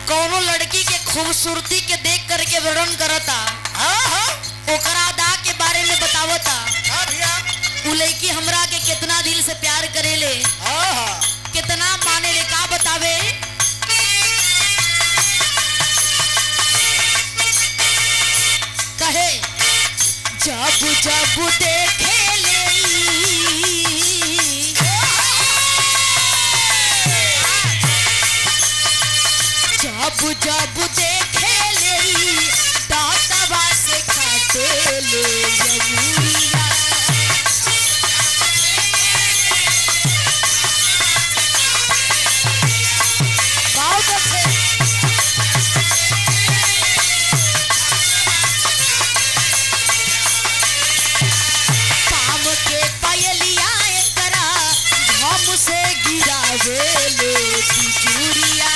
कौनो लड़की के खूबसूरती के देख करके वर्णन करता हाँ हाँ ओकरा अदा के बारे में बतावता हाँ भैया उ लड़की हमरा के कितना दिल से प्यार करेले हाँ हाँ कितना माने ले का बतावे कहे जब जब देखे ले जब जब देखे ले दातवा से काटे ले यमुरिया बहुत अच्छे काम के पयलिया एकरा हम से गिरावे ले बिजुरिया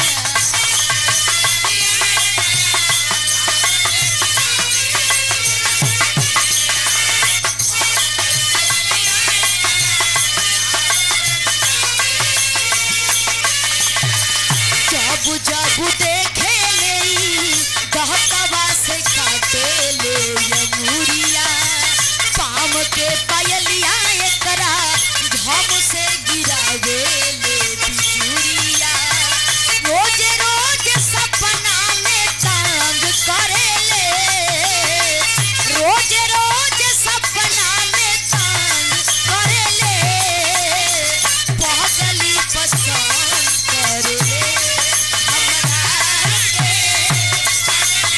जब जब देखे ले गहकवा से काटे ले यमुरिया पाम के पायलिया एकरा घम से गिरावे ले बिजुरिया रोज रोज सपना में तंग करे ले रोज रोज सपना में तंग करे ले पहली पसंद करे ले हमरा के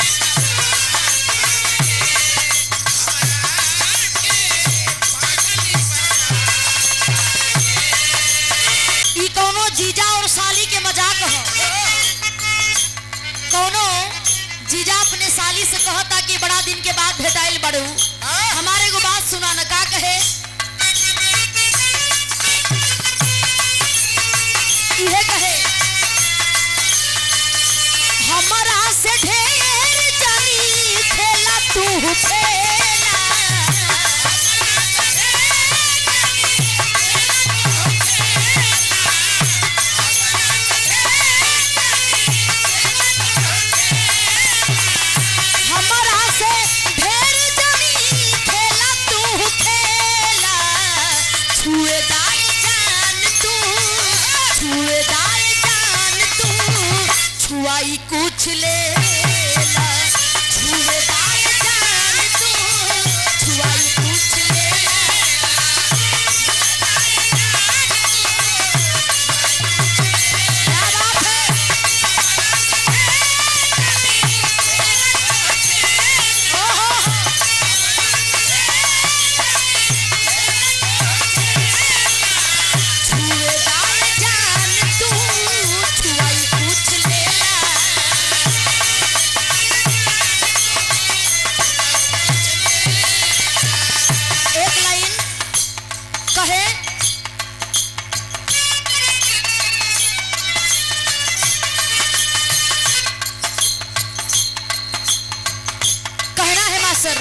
ई कौनो जीजा और साली के मजाक ह कौनो जीजा अपने साली से कहता कि बड़ा दिन के बाद भेटाइल बड़ू हमारे को बात सुना न का कहे इहे कहे हमरा से ढेर जानी खेला तू खेला हमरा से ढेर जनी खेला तू खेला छुएदार जान तू छुएदार जान तू छुआई कुछ लेला छुएदार जान तू छुआई कुछ लेला क्या बात है छुएदार जान तू छुआई कुछ लेला एक लाइन कहे कहना है मास्टर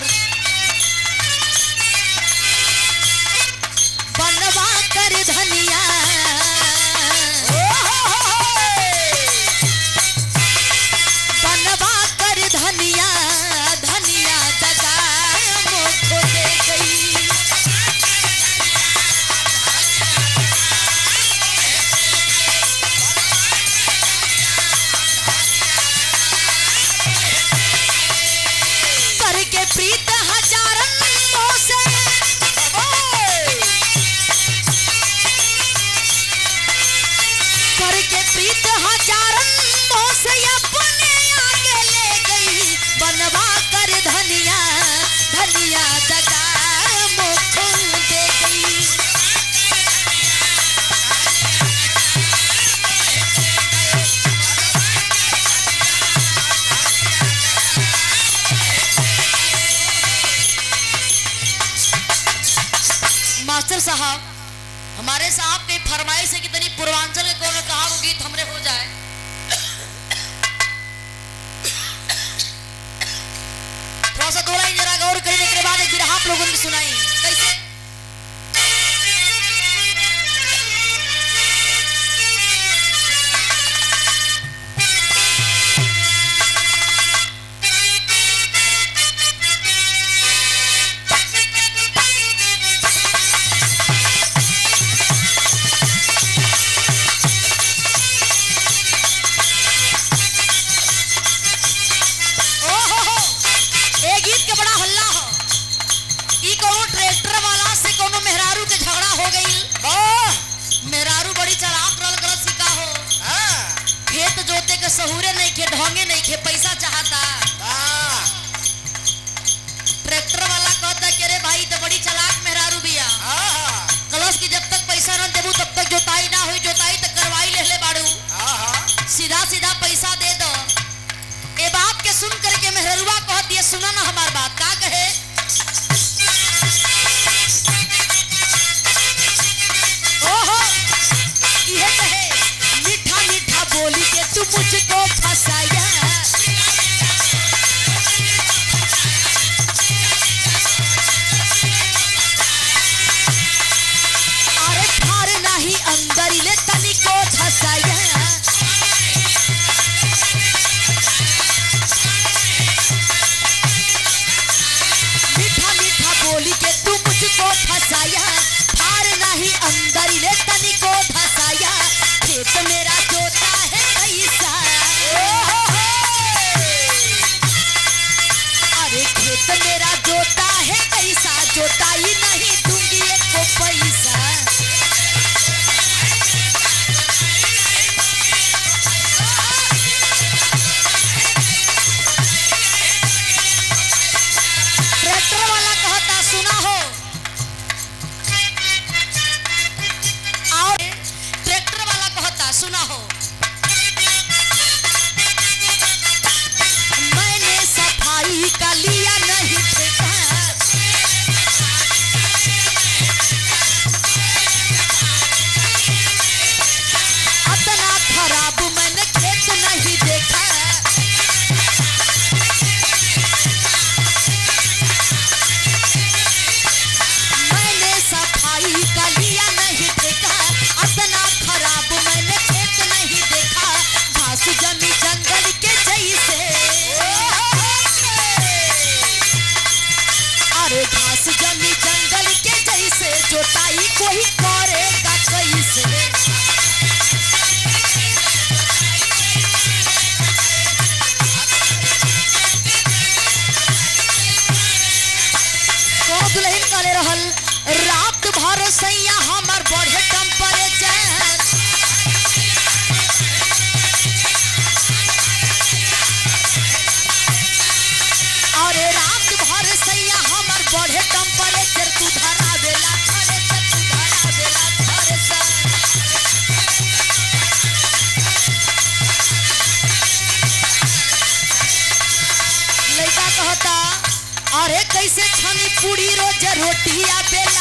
बनवा कर धनिया बनवा कर धनिया धनिया दगा मुझको दे गई करके प्रीत हजारन से करके प्रीत हजारन से अपने आगे ले गई बनवा कर धनिया धनिया दगा मुख दे गई मास्टर साहब हमारे साहब की फरमाइश है कि तनी पूर्वांचल के कोनो कहा वो गीत हमरे हो जाए थोड़ा सा थोड़ा ही जरा गौर करने के बाद एक फिर आप लोगों ने सुनाई कैसे नहीं खे ढोंगे नहीं खे पैसा चाहता हाँ ट्रैक्टर वाला कहता कि अरे भाई तो बड़ी चालाक मेहरारू बिया हाँ कलश की जब तक पैसा न देबू तब तक जोताई ना हुई जोताई तक करवाई ले ले बाड़ू हाँ सीधा सीधा पैसा दे दो ए बात के सुन करके मेहरुआ कहत ये सुना ना हमार बात का कहे ओहो ये कहे मीठा मीठा बोली के तू मुझको फसाया अरे फार नाही अंदर ले तनिको फसाया मीठा मीठा बोली के तू मुझको फसाया हार नहीं अंदर ले तनिको धसाया खेत मेरा जोता है कैसा अरे खेत मेरा जोता है कैसा जोताई नहीं दूंगी एको पैसा ट्रैक्टर वाला कहता सुना हो आओ ट्रैक्टर वाला कहता सुना हो मैंने सफाई का लिया नहीं ठेका अतना खराब मैंने खेत नहीं देखा मैंने सफाई का लिया नहीं देखा अतना खराब मैंने खेत नहीं देखा घास जमी जंगल के जैसे अरे घास जमी जंगल के जैसे जोताई कोई करेगा कैसे को दुल्हन करे रहल रात भर सैया हमर बढ़े टेम्परेचर अरे रात भर सैया हमर बढ़े टेम्परेचर तू धरा देला थरे से तू धरा देला थरे से लड़का कहता अरे कैसे छनी पूरी रोज रोटिया बेल